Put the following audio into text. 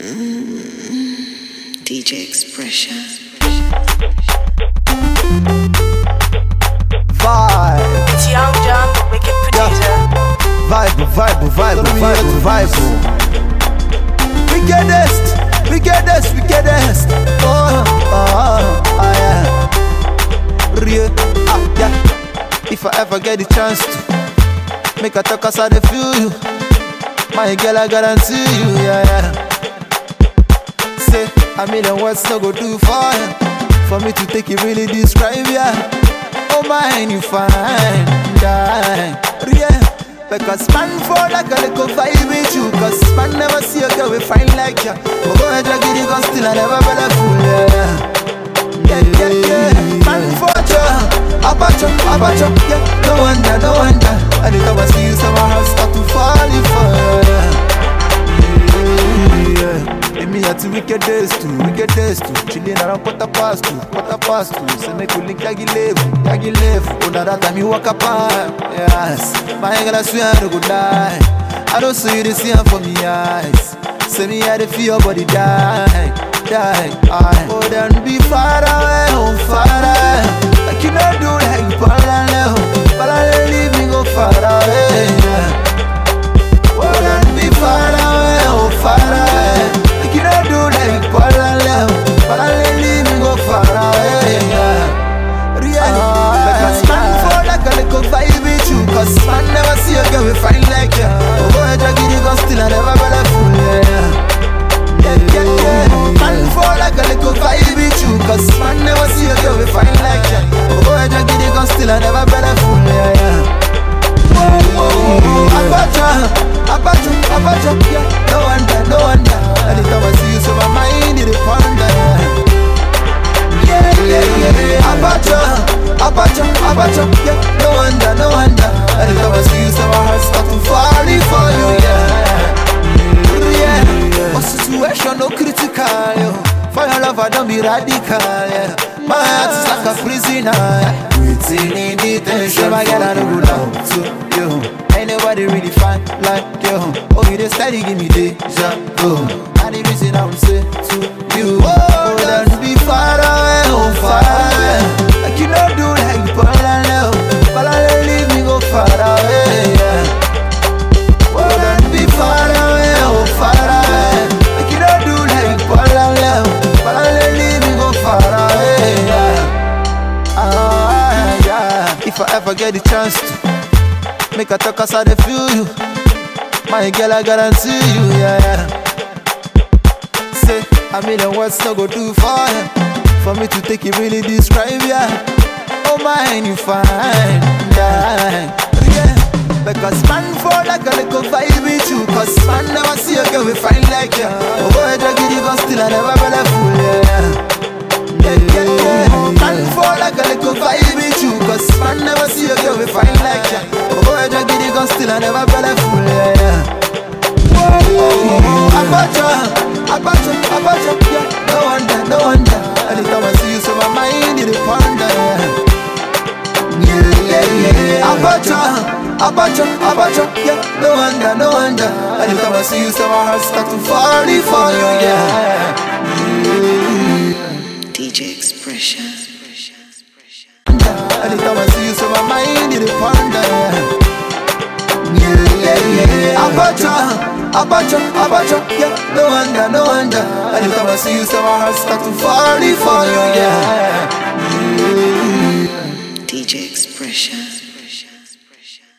DJ Expression. Vibe, It's Young John, the wicked producer. vibe, vibe, vibe, vibe, vibe. Wickedest, wickedest, wickedest. Oh, oh, oh, yeah. Real, ah, yeah. If I ever get the chance to make a talk as I dey feel you, my girl, I guarantee you, yeah, yeah. Say a million words no go do for you. For me to take it really describe ya. Oh mine you fine, die. Yeah. Because man fall like a little vibe with you Cause man never see a girl we fine like ya But go ahead and get it cause still I never been a fool yeah Yeah, yeah, yeah Man for ya Abacha, abacha, yeah No wonder, no wonder Anytime I see you, so my heart start to fall in fire yeah. And me at the wicked days too, wicked days too. Chilling around quarter past two, quarter past two. Say make we link yagi level, yagi level. Oh, now that time you walk up on, yes. My girl, I swear I no go die. I don't see you the same for me eyes. Say me I dey feel your body die, die. I oh then be far away, oh far away. Like you know do like Palale, oh Palale leave me go far away. Yeah. Oh then be far away, oh far away. Like you don't do like Palale, Palale leave me go far away. Yeah. Really, because man fall like a little vibe with you. Cause man never see a girl we fine like ya. Oh boy, drag it, gon' still I never been a fool. Yeah. Yeah, yeah, yeah. Man fall like a little vibe with you. Cause man never see a girl we fine like ya. Oh boy, drag it, gon' still I never been a fool. Yeah, yeah. Abacha, Abacha, Abacha, yeah. No wonder, no wonder. Anytime I see you, so my mind it ponder. Yeah, yeah, yeah. Abacha, Abacha, Abacha, yeah. No wonder, no wonder. Anytime I see you, so my heart start to fall for you, yeah. Yeah, my situation no critical, yo. For your love, I don't be radical, yeah. My heart is like a prisoner, yeah. Waiting in detention, my girl, I don't go down to you. Ain't nobody really fine like you. Oh, you just steady give me deja vu. And the reason I would say to you, oh, then be far away, oh, far away. Like you don't do like Palale, oh. Palale leave me go far away, yeah. Oh, then be far away, oh, far away. Like you don't do like Palale, oh. Palale leave me go far away, yeah. Ah, yeah. If I ever get the chance to make a talk as I dey feel you, my girl, I guarantee you, yeah. yeah. Say a million words no go do for you, for me to take it really describe ya. Oh mine, you fine, yeah. yeah. Because man fall like a little vibe with you Cause man never see a girl we fine like ya Oh boy, drag it, even still I never been a fool, yeah yeah, yeah, yeah. Man fall like a little vibe with you Cause man never see a girl we fine like ya Oh boy, drag it, gun still I never fell a fool, yeah, yeah Whoa, whoa, whoa, Abacha, Abacha, Abacha, yeah No wonder, no wonder Anytime I see you, so my mind it ponder, yeah yeah, yeah, yeah. Abacha, Abacha, Abacha, yeah. No wonder, no wonder. Anytime I see you, so my heart start to fall for you, yeah. DJ Expression. Anytime I see you, so my mind it ponder, yeah. Yeah, yeah, yeah. Abacha, Abacha, Abacha, yeah. No wonder, no wonder. Anytime I see you, so my heart start to fall for you, yeah. DJ Expression.